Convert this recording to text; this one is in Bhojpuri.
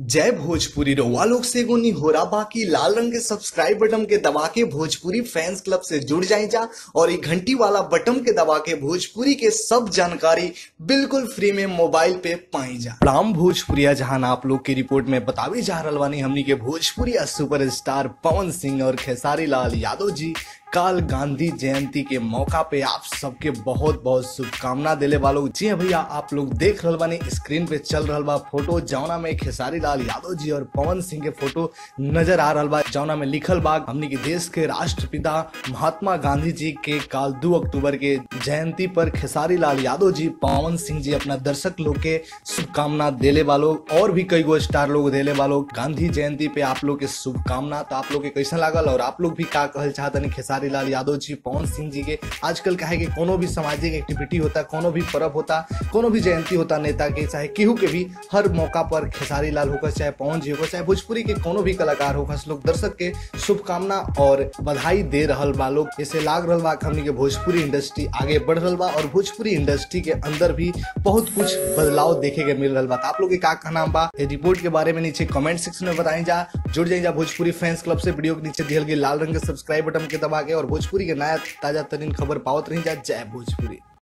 जय भोजपुरी रउआ लोग से एगो निहोरा बाकी लाल रंग के सब्सक्राइब बटन के दबा के भोजपुरी फैंस क्लब से जुड़ जाए जा और ये घंटी वाला बटन के दबा के भोजपुरी के सब जानकारी बिल्कुल फ्री में मोबाइल पे पाई जा राम भोजपुरिया जहां आप लोग की रिपोर्ट में बतावे जा रहल बानी हमनी के भोजपुरिया सुपरस्टार पवन सिंह और खेसारी लाल यादव जी काल गांधी जयंती के मौका पे आप सबके बहुत बहुत शुभकामना देले वालों जी हाँ भैया आप लोग देख रहल बानी स्क्रीन पे चल रहल बा फोटो जौना में खेसारी लाल यादव जी और पवन सिंह के फोटो नजर आ रहल बा जौना में लिखल बा हमनी के देश के राष्ट्रपिता महात्मा गांधी जी के काल दो अक्टूबर के जयंती पर खेसारी लाल यादव जी पवन सिंह जी अपना दर्शक लोग के शुभकामना देले वालों और भी कई गो स्टार लोग देले वालों गांधी जयंती पे आप लोग के शुभकामना तो आप लोग के कैसा लागल और आप लोग भी का कहल चाहतनी खेसारी लाल यादव जी पवन सिंह जी के आजकल काहे कि कोनो भी सामाजिक एक्टिविटी होता कोनो भी पर्व होता कोनो भी जयंती होता नेता के चाहे केहू के भी हर मौका पर खेसारी लाल होकर चाहे पवन जी होकर चाहे भोजपुरी के कोनो भी कलाकार होकर लोग दर्शक के शुभकामना और बधाई दे रहल बा लोग इसे लाग रहल बा कि हमनी के भोजपुरी इंडस्ट्री आगे बढ़ रहल बा और भोजपुरी इंडस्ट्री के अंदर भी बहुत कुछ बदलाव देखे के मिल रहल बा तो आप लोग के का कहना बा ये रिपोर्ट के बारे में नीचे कमेंट सेक्शन में बताई जा जुड़ जाए जा भोजपुरी फैंस क्लब से वीडियो के नीचे दियल गई लाल रंग के सब्सक्राइब बटन के दबा के और भोजपुरी के नया ताजा तरीन खबर पावत रही जा जय भोजपुरी